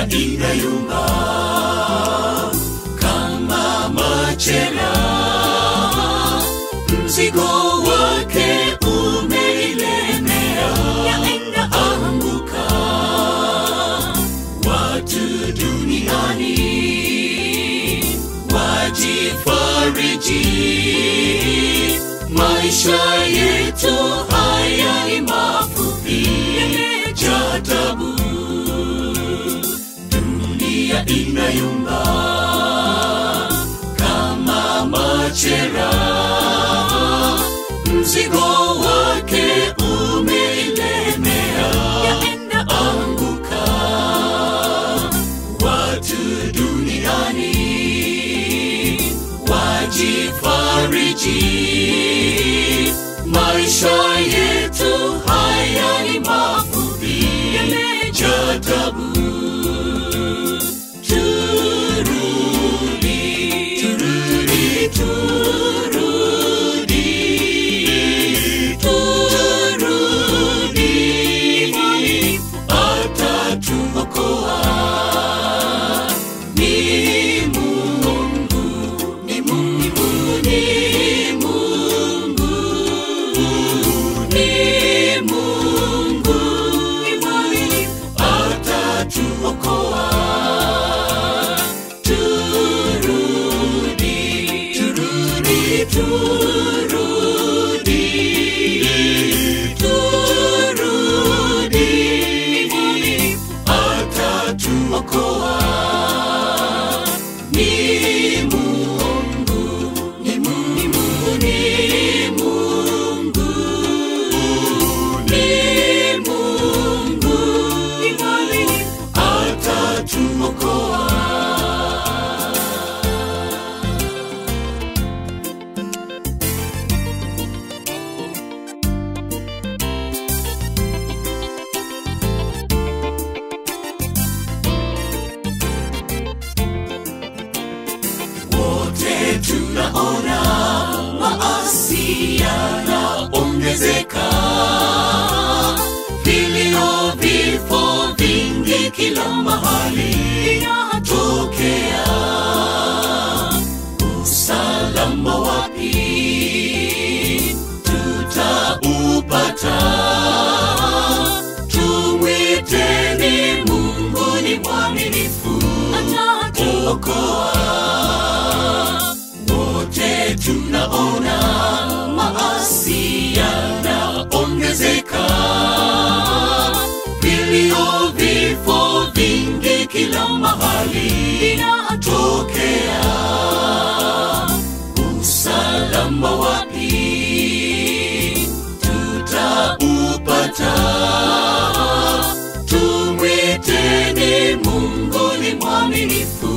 dunia inayumba kama machela, mzigo wake umeilemea, yaenda anguka. Watu duniani wajifariji, maisha yetu haya ni mafupi, yamejaa tabu dunia inayumba kama machera, mzigo wake umeilemea, yaenda anguka. Watu duniani wajifariji, maisha yetu haya ni mafupi, yamejaa tabu turudi, turudi, turudi, turudi, atatuokoa. Ni Mungu, ni Mungu, ni Mungu, ni Mungu, ni mwaminifu, atatuokoa. Turudi, turudi, turudi, turudi, ni mwaminifu, atatuokoa. Ni Mungu, ni Mungu, ni Mungu, ni Mungu, ni mwaminifu, atatuokoa. wote tunaona maasi yanaongezeka, vilio, vifo vingi kila mahali vinatokea. Usalama wapi tutaupata? Tumwiteni Mungu, ni mwaminifu, atatuokoa wote tunaona maasi yanaongezeka, vilio, vifo vingi kila mahali vinatokea. Usalama wapi tutaupata? Tumwiteni Mungu, ni mwaminifu,